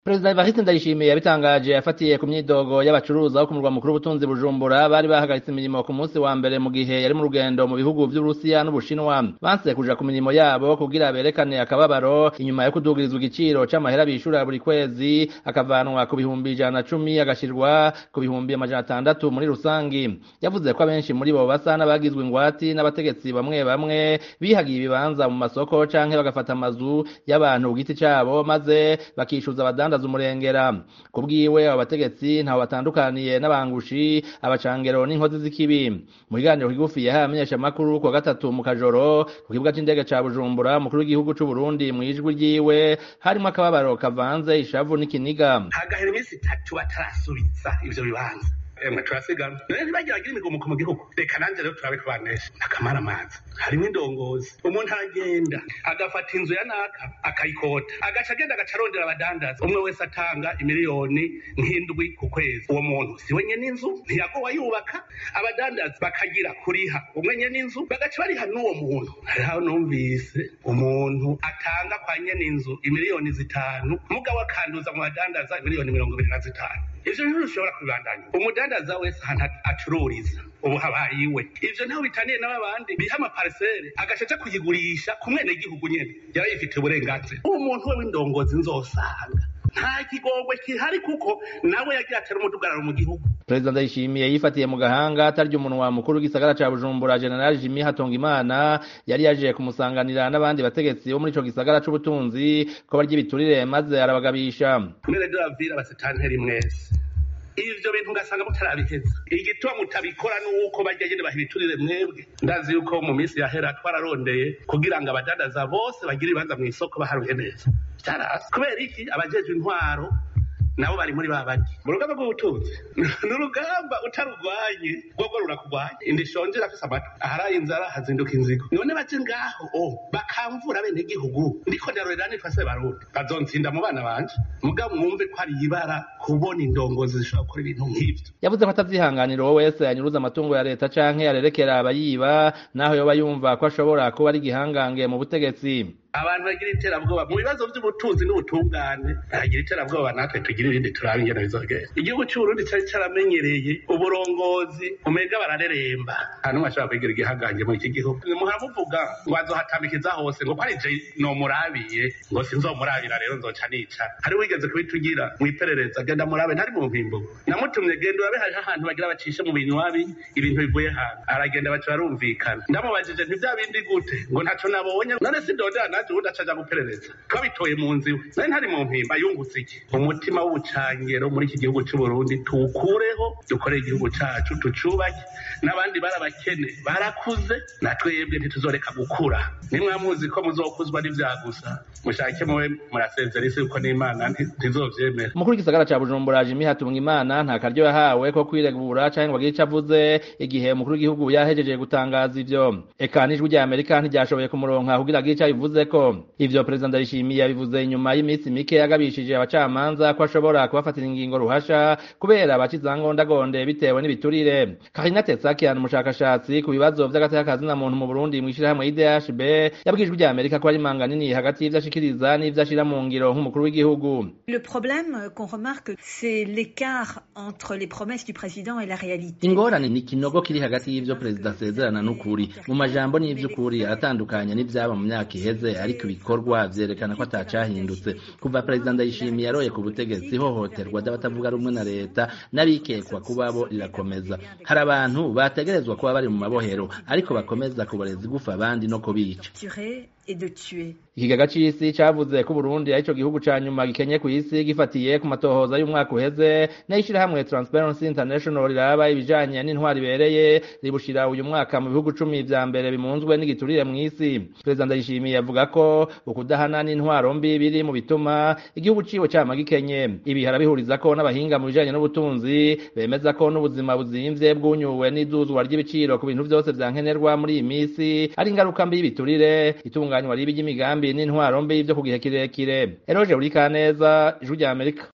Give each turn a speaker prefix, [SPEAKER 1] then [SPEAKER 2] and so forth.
[SPEAKER 1] Perezida Evariste Ndayishimiye yabitangaje afatiye ku myidogo y'abacuruza bo ku murwa mukuru w'ubutunzi Bujumbura bari bahagaritse imirimo ku munsi wa mbere mu gihe yari mu rugendo mu bihugu vy'Uburusiya n'Ubushinwa banse kuja ku mirimo yabo kugira berekane akababaro inyuma yo kudugirizwa igiciro c'amahera bishura buri kwezi akavanwa ku bihumbi ijana na cumi agashirwa ku bihumbi amajana atandatu muri rusangi yavuze ko abenshi muri bo basa n'abagizwe ingwati n'abategetsi bamwe bamwe bihagiye ibibanza mu masoko canke bagafata amazu y'abantu ku giti cabo maze bakishuza abadandaza umurengera kubwiwe abo bategetsi ntaho batandukaniye n'abangushi abacangero n'inkozi z'ikibi mu kiganiro kigufi yahaye amenyeshamakuru kuwa gatatu mu kajoro ku kibuga c'indege ca bujumbura umukuru w'igihugu c'uburundi mw'ijwi ryiwe harimwo akababaro kavanze ishavu n'ikiniga
[SPEAKER 2] hagahera iminsi itatu batarasubiza ivyo bibanza emwe turasigana rero ntibagiragira imigomuko mu gihugu reka nanjye rero turabe kubanesha akamara amazi harimo indongozi umuntu aragenda agafata inzu ya naka akayikota agaca agenda agaca arondera abadandaza umwe wese atanga imiliyoni nk'indwi ku kwezi uwo muntu si we nyene inzu ntiyagowa yubaka abadandaza bakagira kuriha umwe nyene inzu bagaca bariha n'uwo muntu hariho numvise umuntu atanga kwa nyene inzu imiliyoni zitanu mugabo akanduza mu badandaza imiliyoni mirongo ibiri na zitanu ivyo bintu bishobora kubibandanya umudandaza wese ahantu acururiza ubu habaye iwe ivyo ntaho bitaniye n'abandi biha amaparisere agaca aja kuyigurisha ku mwenegihugu nyene yaba yifitiye uburenganzira uwo muntu we w'indongozi nzosanga nta kigongwe kihari kuko nawe yagiye atera umudugararo mu gihugu
[SPEAKER 1] perezida ndayishimiye yifatiye mu gahanga atarya umunwa mukuru w'igisagara ca bujumbura general jimi hatongimana yari yaje kumusanganira n'abandi bategetsi bo muri ico gisagara c'ubutunzi ko barya ibiturire maze arabagabisha
[SPEAKER 2] mwene doravira basitanteri mwese ivyo bintu ugasanga mutarabiheza igituma mutabikora nuko barya nyene baha ibiturire mwebwe ndazi yuko mu minsi yahera twararondeye kugira ngo abadandaza bose bagire ibibanza mw'isoko baharuye neza vyarasi kubera iki abajejwe intwaro nabo bari muri babandi mu rugamba rw'ubutunzi ni urugamba utarurwanye rwogo rurakugwanya indi shonje irafise amatwi aharaye inzara hazinduka inzigo none baje ngaho o bakamvura bene gihugu ndiko ndarorera nitwa se barundi bazonsinda mu bana banje mugabo mwumve ko ari ibara kubona indongozi zishobora gukora ibintu nk'ivyo
[SPEAKER 1] yavuze ko atavyihanganira uwo wese yanyuruza amatungo ya leta canke yarerekera abayiba naho yoba yumva ko ashobora kuba ari igihangange mu butegetsi
[SPEAKER 2] abantu bagira iterabwoba mu bibazo by'ubutunzi n'ubutungane hagira iterabwoba natwe tugira irindi turabe ingene bizogenda igihugu c'uburundi cari caramenyereye uburongozi umenga barareremba nta n'umwe ashobora kwigira igihangange muri iki gihugu muharamuvuga ngo azohatamikiza hose ngo ko ari je nomurabiye ngo sinzomurabira rero nzoca nica hari wigeze kubitugira mw'iperereza genda murabe ntari mu mpimbo namutumye genda urabe hariho ahantu bagira bacishe mu binywabi ibintu bivuye hantu aragenda baca barumvikana ndamubajije nti vya bindi gute ngo ntaco nabonye none sindodera naje ubundi acaja guperereza twabitoye mu nzu iwe nari ntari mu mpimba yungutse iki umutima w'ubucangero muri iki gihugu c'uburundi tuwukureho dukorere igihugu cacu tucubake n'abandi barabakene barakuze na twebwe ntituzoreka gukura nimwamuzi ko muzokuzwa n'ivyagusa mushake muwe murasezera isi yuko n'imana ntizovyemera
[SPEAKER 1] umukuru w'igisagara ca bujumbura jimi hatunga imana nta karyo yahawe ko kwiregura canke ngo agire ico avuze igihe umukuru w'igihugu yahejeje gutangaza ivyo eka n'ijwi rya amerika ntiryashoboye kumuronka kugira agire ico abivuzeko ivyo perezida ndayishimiye yabivuze inyuma y'iminsi mike yagabishije abacamanza ko ashobora kubafatira ingingo ruhasha kubera abacizangondagonde bitewe n'ibiturire karina tetsakian umushakashatsi ku bibazo vy'agateka muntu mu burundi mw'ishirahamwe idhb yabwijwe rya amerika ko ari manga nini hagati y'ivyo ashikiriza n'ivyo ashira mu ngiro nk'umukuru w'igihugu
[SPEAKER 3] Le problème qu'on remarque, c'est l'écart entre les promesses du président et la réalité.
[SPEAKER 1] ingorane ni ikinogo kiri hagati y'ivyo perezida asezerana n'ukuri mu majambo n'ivy'ukuri aratandukanye n'ivyaba mu myaka iheze ariko ibikorwa vyerekana ko atacahindutse kuva perezida ndayishimiye yaroye ku butegetsi ihohoterwa ry'abatavuga rumwe na leta n'abikekwa kubabo rirakomeza hari abantu bategerezwa kuba bari mu mabohero ariko bakomeza kuboreza igufa abandi no kubica
[SPEAKER 3] Tuer et de tuer.
[SPEAKER 1] ikigaga c'isi cavuze ko Burundi arico gihugu ca nyuma gikenye kw'isi gifatiye ku matohoza y'umwaka uheze n'ishirahamwe Transparency International riraba ibijanye n'intwari ibereye ribushira uyu mwaka mu bihugu cumi vya mbere bimunzwe n'igiturire mw'isi perezida ndayishimiye avuga ko ukudahana n'intwaro mbi biri mu bituma igihugu ciwe cama gikenye ibi harabihuriza ko n'abahinga mu bijanye n'ubutunzi bemeza ko n'ubuzima buzimvye bwunyuwe n'iduzwa ry'ibiciro ku bintu vyose vya nkenerwa muri iyi misi ari ingaruka mbi y'ibiturire itunganywa ribi ry'imigambi n'intwaro mbi vyo ku gihe kirekire eroje buri kaneza ijwi rya amerika